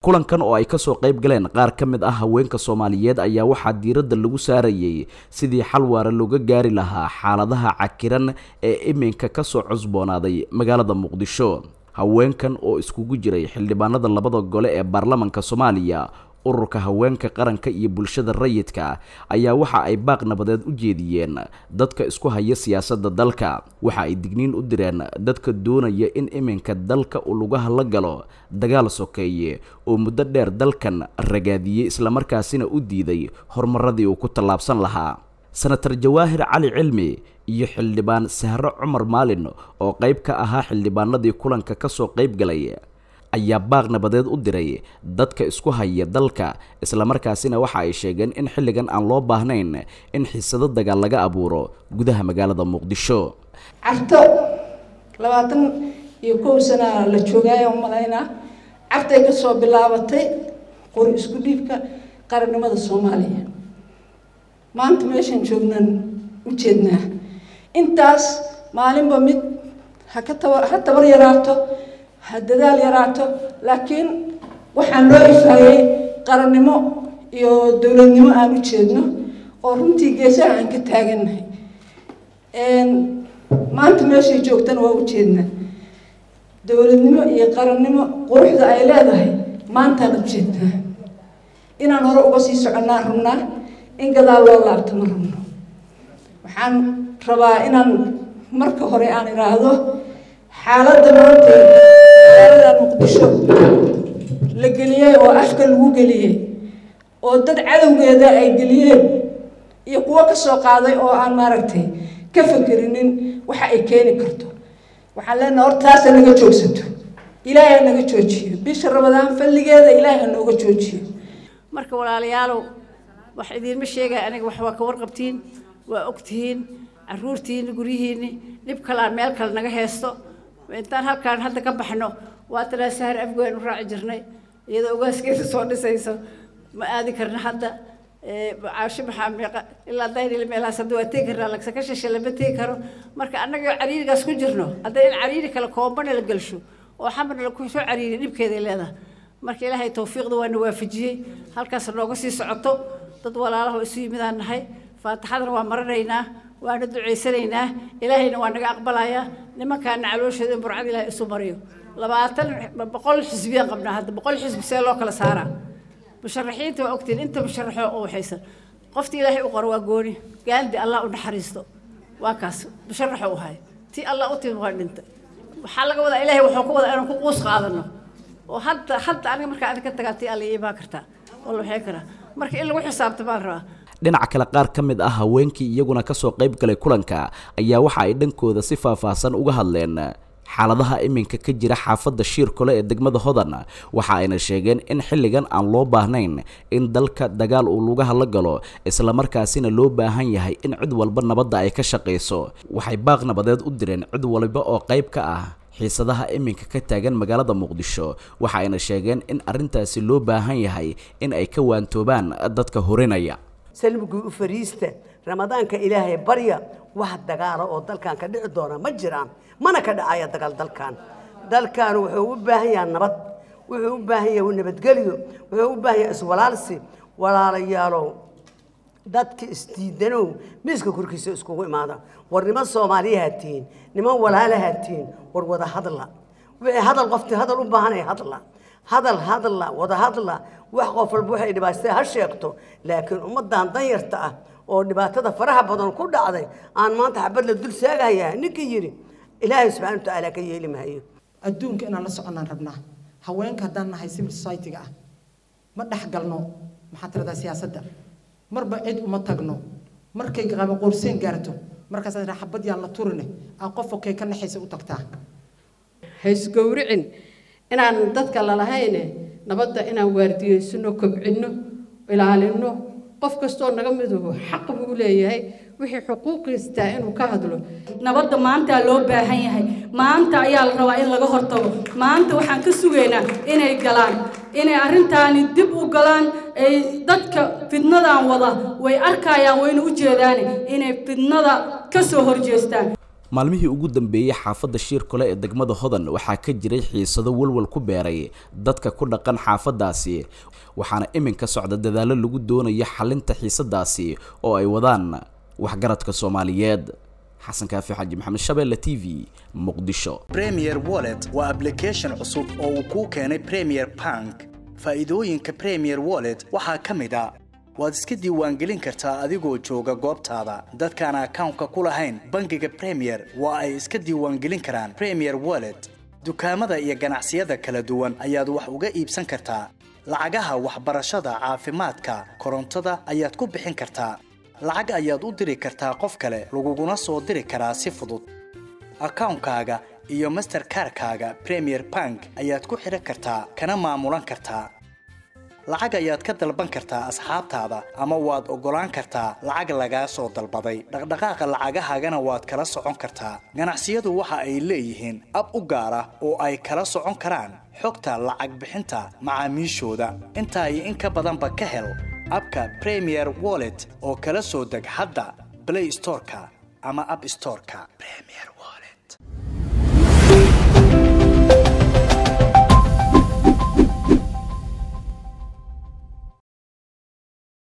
kulankan oo ay kasoo qayb galeen qaar ka mid ah haweenka soomaaliyeed ayaa waxaa diiradda lagu saarayay sidii xal waara looga gaari lahaa xaaladaha cakiran ee iminka kasoo cusboonaaday magaalada muqdisho haweenkan oo iskugu jiray xildhibaanada labada gole ee baarlamanka soomaaliya ururka haweenka qaranka iyo bulshada rayidka ayaa waxa ay baaq nabadeed u jeediyeen dadka isku haya siyaasadda dalka waxa ay digniin u direen dadka doonaya in iminka dalka uu lugaha la galo dagaal sokeeye oo muddo dheer dalkan ragaadiyey islamarkaasina u diiday horumaradii uu ku tallaabsan lahaa senator jawaahir cali cilmi iyo xildhibaan sahro cumar maalin oo qayb ka ahaa xildhibaanadii kulanka kasoo qayb galay ayaa baaq nabadeed u diray dadka isku haya dalka islamarkaasina waxa ay sheegeen in xilligan aan loo baahnayn in xiisado dagaal laga abuuro gudaha magaalada muqdisho carto labaatan iyo kow sana la joogaayo umalaynaa cartay kasoo bilaabatay qori isku dhiibka qarannimada soomaaliya maanta meeshaan joognan u jeednaa intaas maalinba mid haka taba ha tabar yaraato ha dadaal yaraato laakiin waxaan loo ifaayey qarannimo iyo dowladnimo aan u jeedno oo runtii geesaha aan ka taagannahay maanta meeshay joogtana waa u jeednaa dowladnimo iyo qarannimo quruxda ay leedahay maantaan u jeednaa inaan hore uga sii soconnaan rabnaa in gadaal loo laabto ma rabno waxaan rabaa inaan marka hore aan idhaahdo xaaladda maanta magaalada muqdisho la geliyey oo afka lagu geliyey oo dad cadowgeeda ay geliyeen iyo kuwo kasoo qaaday oo aan maaragtay ka fakerinin waxa ay keeni karto waxaan leenaha horta taasa naga joogsato ilaahay ha naga joojiyo bisha rabadaan falligeeda ilaahay ha nooga joojiyo marka walaalayaalow wax idiinma sheegaya aniga wax waa ka warqabtiin waa ogtihiin caruurtiini guryihiini dhib kalaan meel kale naga heesto intaan halkaan hadda ka baxno waa tanaa sahar afgoyn u raaci jirnay iyadoo ugaaskeeda soo dhisayso ma aadi karna hadda caashi maxaa meeqa ilaa daynil meelahaas hadda waa tegi karnaa lagsa ka shishe lama tegi karo marka annagoo cariirigaas ku jirno hadda in cariiri kale koombana la gelsho oo xamarna laku soo cariiri dhibkeeday leedahay marka ilaahay tawfiiqda waana waafajiyey halkaas nooga sii socoto dad walaalaho isu yimidaan nahay faatixadana waa maranaynaa waana ducaysanaynaa ilaahayna waa naga aqbalayaa nimankaana calooshooda in burcad ilaahay isu mariyo labaatan boqol xisbiyaan qabnaa hadda boqol xisbi see loo kala saaraa musharaxiinta waa ogtiin inta musharaxoo u waxaysan qoftii ilaahay u qoro waa gooni gaandi allah u naxariisto waa kaas musharaxo u hay tii allah u timi waa dhintay waxaa laga wadaa ilaahay wuxuu ku wadaa inaan ku quus qaadano oo hadda hadda aniga markaa adin ka tagaa tii alla iibaa kartaa oo la waxay karaa marka in lagu xisaabta baan rabaa dhinaca kale qaar ka mid ah haweenkii iyaguna kasoo qayb galay kulanka ayaa waxa ay dhankooda si faahfaahsan uga hadleen xaaladaha iminka ka jira xaafadda shiirkole ee degmada hodan waxa ayna sheegeen in xilligan aan loo baahnayn in dalka dagaal uu lugaha la galo islamarkaasina loo baahan yahay in cid walba nabadda ay ka shaqayso waxay baaq nabadeed u direen cid walba oo qayb ka ah xiisadaha iminka ka taagan magaalada muqdisho waxa ayna sheegeen in arrintaasi loo baahan yahay in ay ka waantoobaan dadka horinaya salmigii u fariista ramadaanka ilaahay barya wax dagaala oo dalkan ka dhici doona ma jiraan mana ka dhacaya dagaal dalkan dalkan wuxuu u baahan yahay nabad wuxuu u baahan yahay nabadgelyo wuxuu u baahan yahay iswalaalsi walaalayaalow dadka isdiidanow miiska korkiisa iskugu imaada war niman soomaaliyahaa tihiin niman walaalahaa tihiin war wada hadla wixii hadal qoftii hadal u baahanaya hadla hadal hadla wada hadla wax qof walba waxay dhibaatay ha sheegto laakiin ummadan danyarta ah oo dhibaatada faraha badan ku dhacday aan maanta xabad la dul saagayaa ninkii yidhi ilaahay subxana watacaala ka yeeli maayo adduunka inaan la soconnaan rabnaa haweenka haddaan nahay civil society-ga ah ma dhex galno maxaa tiradaa siyaasadda marba cid uma tagno markay qaba qoorseen gaarto markaas xabad yaan la turine aan qof okey ka naxaysa u tagtaa haysgowricin inaan dadka lalahayne nabadda inaan waardiyeysano kobcinno ilaalinno qof kastoo naga miduhu xaq buu u leeyahay wixii xuquuqiistaa inuu ka hadlo nabadda maantaa loo baahan yahay maanta ayaa la rabaa in laga hortago maanta waxaan ka sugaynaa inay galaan inay arrintaani dib u galaan ay dadka fidnadan wada way arkayaan wayna u jeedaan inay fidnada ka soo horjeestaan maalmihii ugu dambeeyey xaafadda shiirkole ee degmada hodan waxaa ka jiray xiisado walwal ku beeray dadka ku dhaqan xaafaddaasi waxaana iminka socda dadaallo lagu doonayo xalinta xiisadaasi oo ay wadaan waxgaradka soomaaliyeed xasan kaafi xaji maxamed shabeelle t v muqdisho premier wallet waa application cusub oo uu kuu keenay premier bank faa'iidooyinka premier wallet waxaa ka mid a waad iska diiwaangelin kartaa adigoo jooga goobtaada dadkaan akawnka ku lahayn bangiga premier waa ay iska diiwaangelin karaan premier wallet dukaamada iyo ganacsiyada kala duwan ayaad wax uga iibsan kartaa lacagaha waxbarashada caafimaadka korontada ayaad ku bixin kartaa lacag ayaad u diri kartaa qof kale laguguna soo diri karaa si fudud akawnkaaga iyo masterkarkaaga premier bank ayaad ku xidhan kartaa kana maamulan kartaa lacag ayaad ka dalban kartaa asxaabtaada ama waad oggolaan kartaa lacag lagaa soo dalbaday dhaqdhaqaaqa lacagahaagana waad kala socon kartaa ganacsiyadu waxa ay leeyihiin ab u gaar ah oo ay kala socon karaan xogta lacag bixinta macaamiishooda intaa iyo in ka badanba ka hel abka premier wallet oo kala soo deg hadda blay storeka ama ab storeka